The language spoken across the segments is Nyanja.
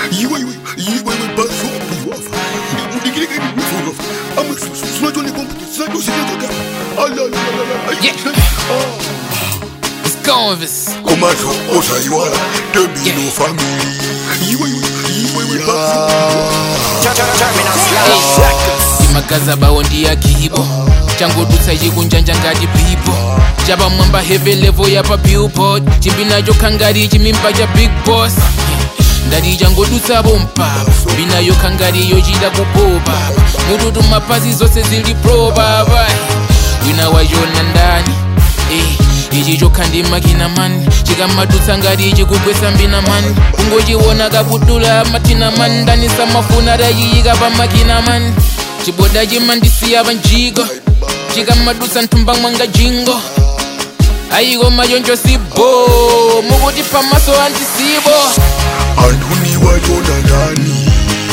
iwe iwe iwe iwe baso wafa ndikireke nifuzo amwe sinacho ni komputi sinacho sinatoka ala ala ala Yeah. Let's go with this. komazo osaiwala tembino family iwe iwe iwe iwe baso imagaza bawo ndiyagibo changodutsa chikunjanja ngati pipo chapamwamba heavy level yapa billboard chimbi nacho khangari chimimba cha big boss ndati changodutsapo mpapa mbinayo khangari yochita kupopa mututu mapazi zonse zili pro baba wina wachona ndani Eh, ichi chokha ndi makina mani chikamadutsa ngati ichi kugwesa mbina mani kungochiona kabudula matina mani ndani samafuna tachiyika pa makina mani chiboda chimandisiya pa njiko chikamadutsa nthumba mwanga jingo ayiko machoncho sibo mukuti pamaso andisibo anduni wachona ndani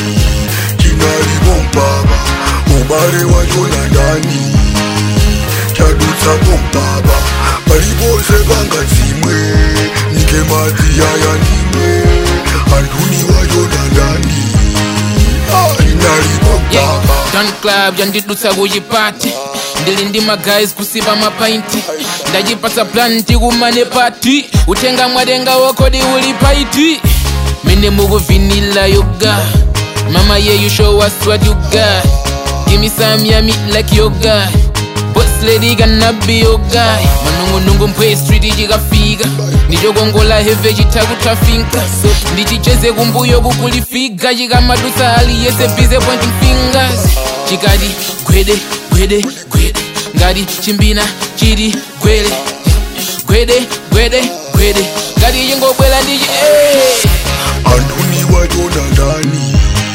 chinalipo mpapa ubale wachona ndani chadutsapo mpapa palipose pangadzimwe nike madzi yaya ndimwe anduni wachona ndani Ah, chinalipo Yeah, mpapa Don Club yandidutsa kuchipati ndili ndi magays kusipa mapainti ndachipatsa plan tikumane pati utenga mwatenga wokodi uli paiti mene mukuvinila yoga mama yeah you show us what you got give me some yummy like yoga boss lady gonna be your guy manungunungu mpwe street chikafika ndichokongola heve chitakutafinka ndichicheze kumbuyo kukulifiga chikamadutsa aliyese bize pointing fingers chikati gwede gwede gwede ngati chimbina chiti gwele gwede gwede gwede ngati chingobwela ndichi eh. anduni wachona ndani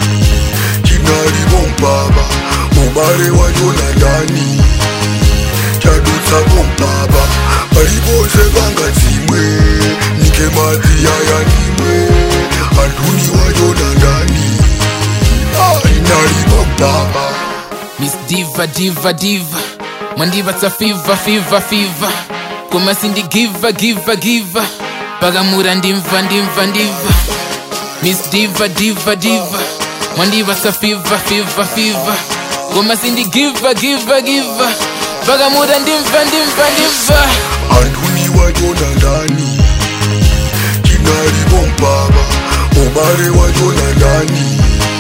chinalipo mpapa ubale wachona ndani chadutsapo mpapa palipose pangadzimwe nike madzi yaya ndimwe anduni wachona ndani Ah, chinalipo mpapa Miss Diva, Diva, Diva. Mwandipatsa fever, fever, fever. Koma sindi giva, giva, giva. Pakamura ndimva, ndimva, ndimva. Miss Diva, Diva, Diva. Mwandipatsa fever, fever, fever. Koma sindi giva, giva, giva. Pakamura ndimva, ndimva, ndimva. anduni wachona ndani chinalipo mpapa ubale wachona ndani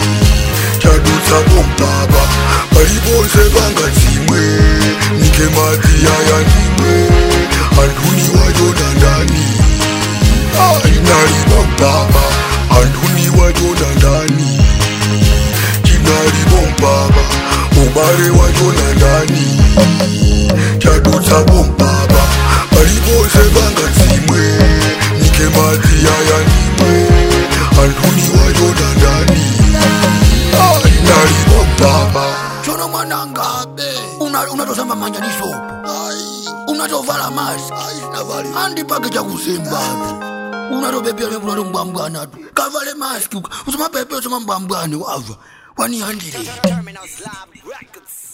chadutsapo mpapa palipose pangadzimwe nike madzi yaya ndimwe anduni wachona ndani Ah, chinalipo mpapa anduni wachona ndani chinalipo mpapa ubale wachona ndani chadutsapo mpapa palipose pangadzimwe nike madzi yaya ndimwe anduni wachona ndani Ah, chinalipo mpapa chono mwananga Una- unatosamba manja ni sopo unatovala maski andipake chakusemba unatopepea nevunato mbwambwana tu kavale maski usomapepe usoma mbwambwane wava wanihandirete Terminal Slab Records.